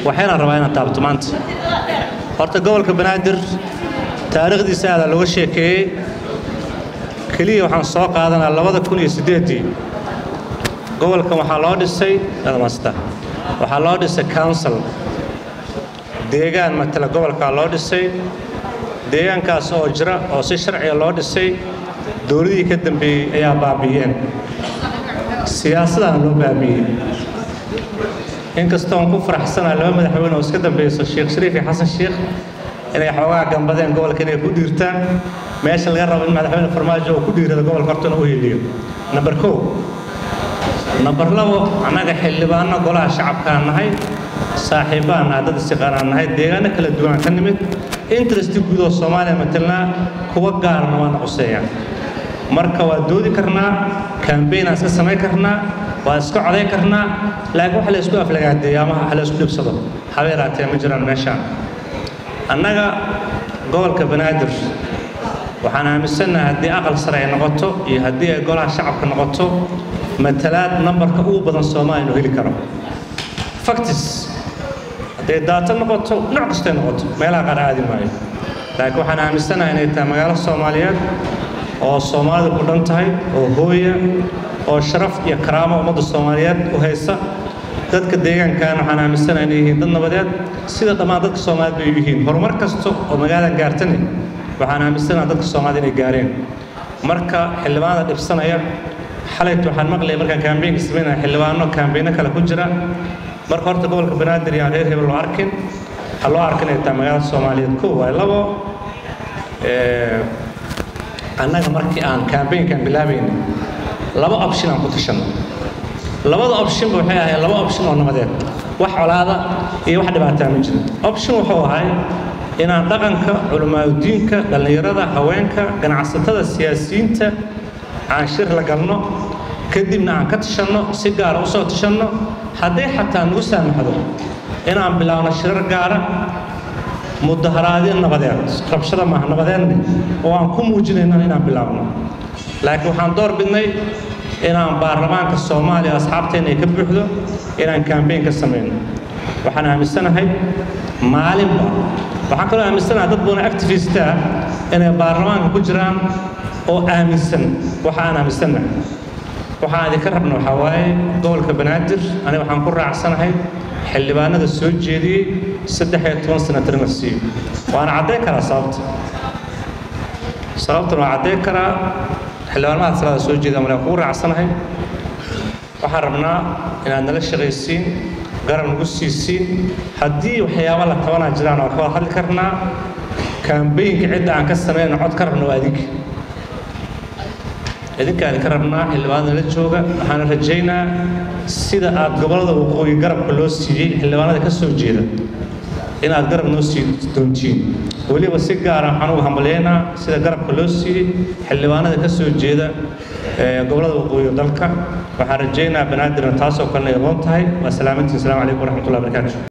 waxayna rabaa inaan taabto maanta horta gobolka banaadir taariikhdiisa aadaa looga sheekeeyey keliya waxaan soo qaadanaa labada kun iyo siddeeddii gobolkan waxaa loo dhisay masta waxaa loo dhisay council deegaan matala gobolkaa loo dhisay deegaankaas oo jira oo si sharciga loo dhisay dowladihii ka dambeeyey ayaa baabi'iyeen siyaasadana loo baabi'iyey inkastoon ku faraxsanaa laba madaxweyne oo iska dambayso sheekh shariif iyo xasan sheekh inay xoogaa gambadeen gobolka inay ku dhiirtaan meesha laga rabo in madaxweyne farmaajo uu ku dhiirado gobolka hortana u heliyo namber kow namber labo annaga xildhibaanno golaha shacabkaan nahay saaxiibbaan nahay dad istiqaanaan nahay deegaano kala duwan ka nimid interesti guud oo soomaaliya matelnaa kuwa gaarna waana quseeyaan marka waa doodi karnaa kambaynaan iska samayn karnaa waa iska coday karnaa laakiin wax la isku aflagaadeeyo ama wax la isku dhibsado habeeraatee ma jiraan meeshaan annaga gobolka banaadir waxaan aaminsannahay haddii aqal sare ay noqoto iyo haddii ay golaha shacabka noqoto matalaad nambarka ugu badan soomaaliya inuu heli karo factis hadday daato noqoto nooc kastay noqoto meelaha qaar aadi maayo laakiin waxaan aaminsanahay inay tahay magaalo soomaaliyeed oo soomaalidu ku dhan tahay oo hooya oo sharaf iyo karaamo ummadda soomaaliyeed u haysa dadka deegaankan waxaan aaminsanahay inay yihiin dad nabadeed sida dhammaan dadka soomaaliyed bay yihiin horumar kasta oo magaaladan gaartani waxaan aaminsanahay dadka soomaalida inay gaareen marka xildhibaanada dhibsanaya xalayt waxaan maqlayay markaan kaambeynka samaynaya xildhibaano kaambeyno kale ku jira marka horta gobolka banaadir iyo aan reer hebel loo arkin ha loo arkin ay tahay magaalada soomaaliyeed kow waay labo annaga markii aan kaambeynkan bilaabaynay laba option aan ku tashanno labada optionba waxay ahayd laba option oo nabadeed wax colaada iyo wax dhibaataa ma jiro option wuxuu ahay inaan dhaqanka culimaadudiinka dhallinyarada haweenka ganacsatada siyaasiyiinta aan shir la galno kadibna aan ka tashanno si gaara u soo tashanno hadday xataa nagu saamaxdo inaan bilaabno shirar gaara mudaharaadyo nabadeed rabshada maaha nabadeedne oo aan ku muujinayno inaan bilaabno laakiin waxaan door bidnay inaan baarlamaanka soomaaliya asxaabteenna ay ka buuxdo inaan kambeyn ka samayno waxaan aaminsanahay maalinba waxaan kaloo aaminsanahay dad badan activista ah inay baarlamaanka ku jiraan oo aaminsan waxa aan aaminsannahay waxaan idinka rabna waxaa waaye gobolka banaadir aniga waxaan ku raacsanahay xildhibaanada soo jeediyey saddex iyo toban sanatar in la siiyo waana caddayn karaa sababta sababtan waa caddayn karaa xildhibaanada salaada soo jeeda male kugu raacsanahay waxaan rabnaa inaad nala shaqaysiin garab nagu siisiin haddii waxyaaba la tabanaa jiraan waa ka wada hadli karnaa kaambeynka cidda aan ka samayna cod ka rabna waa adinka idinkaan idinka rabnaa xildhibaanada nala jooga waxaana rajaynaa sida aad gobollada waqooyi garabka loo siiyey xildhibaanada ka soo jeeda inaad garab noo sii doontiin weliba si gaara waxaan ugu hambalyaynaa sida garabka loo siiyey xildhibaanada ka soo jeeda gobollada waqooyi dalka waxaan rajaynaa banaadirna taasoo kalena ay aqoon tahay waa salaamantiin asalaamu calaykum waraxmatullahi barakaatu